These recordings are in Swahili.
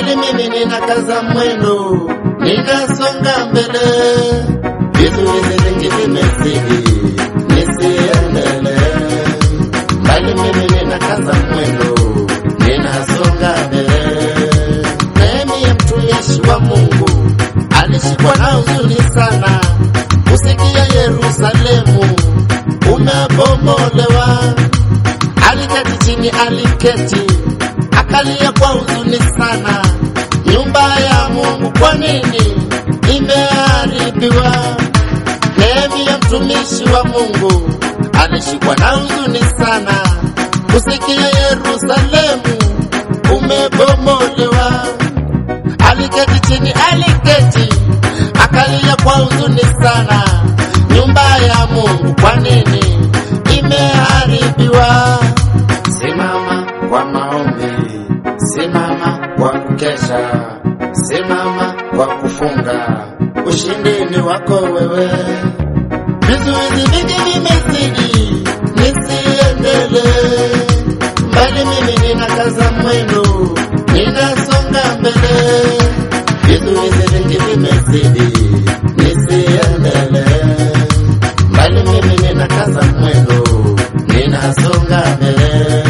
mbali mimi ninakaza mwendo, ninasonga mbele, vizuizi vingi vimezidi, nisiendelee. Mbali mimi ninakaza mwendo, ninasonga mbele. Nehemia mtumishi wa Mungu alishikwa na huzuni sana, kusikia Yerusalemu umebomolewa. Aliketi chini, aliketi akalia kwa huzuni sana, nyumba ya Mungu kwa nini imeharibiwa? Nehemia mtumishi wa Mungu alishikwa na huzuni sana, kusikia Yerusalemu umebomolewa. Aliketi chini, aliketi akalia kwa huzuni sana, nyumba ya Mungu kwa nini imeharibiwa? Simama kwa maombi, simama kwa kukesha, simama kwa kufunga, ushindi ni wako wewe. Vizuizi vingi vimezidi, nisiendelee mbali, mimi ninakaza mwendo, ninasonga mbele. Vizuizi vingi vimezidi, nisiendelee mbali, mimi ninakaza mwendo, ninasonga mbele.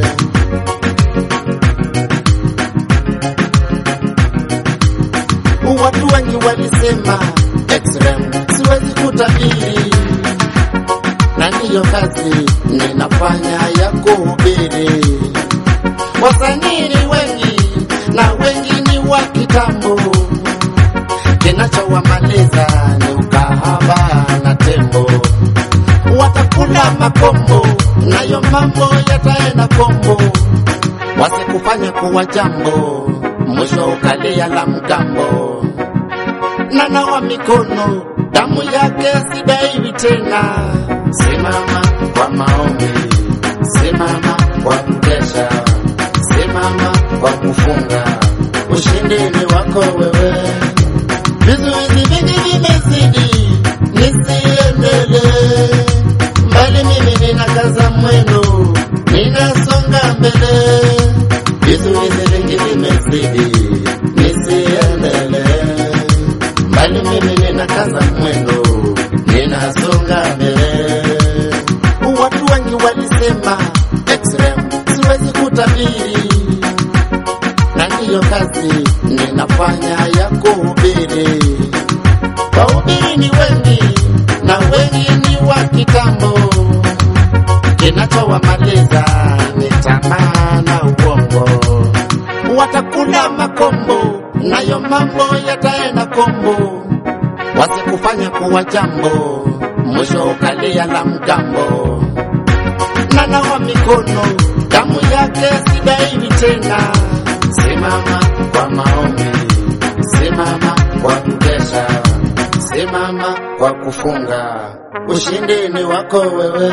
Watu wengi walisema X-Ray siwezi kutabiri, na ndiyo kazi ninafanya ya kuhubiri. Wasanii ni wengi na wengi ni wa kitambo, kinachowamaliza ni ukahaba na tembo. Watakula makombo, nayo mambo yataenda kombo, wasikufanya kuwa jambo, mwisho ukalia la mgambo nanawa mikono, damu yake sidaiwi tena. Simama kwa maombi, simama kwa kukesha, simama kwa kufunga, ushindi ni wako wewe. Vizuizi vingi vimezidi, nisiendelee mbali, mimi ninakaza mwendo, ninasonga mbele. Vizuizi vingi vimezidi, nisiendelee mbali mimi ninakaza mwendo, ninasonga mbele. Watu wengi walisema X-Ray siwezi kutabiri, na ndiyo kazi ninafanya ya kuhubiri. Wahubiri ni wengi na wengi ni wa kitambo, kinachowamaliza ni tamaa na uongo watakula makombo, nayo mambo yataenda kombo, wasikufanya kuwa jambo, mwisho ukalia la mgambo. Nanawa mikono, damu yake sidaiwi tena. Simama kwa maombi, simama kwa kukesha, simama kwa kufunga, ushindi ni wako wewe.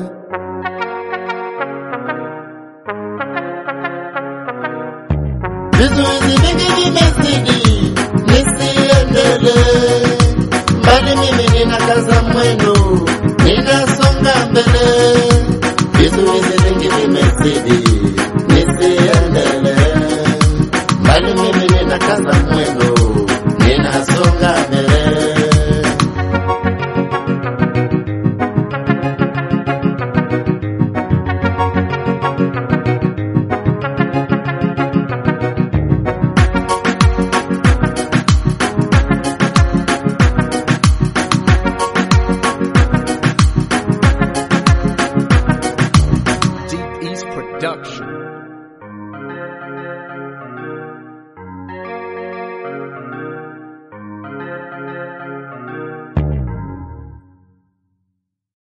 Vizuizi vingi vimezidi, nisiendelee mbali, mimi ninakaza mwendo,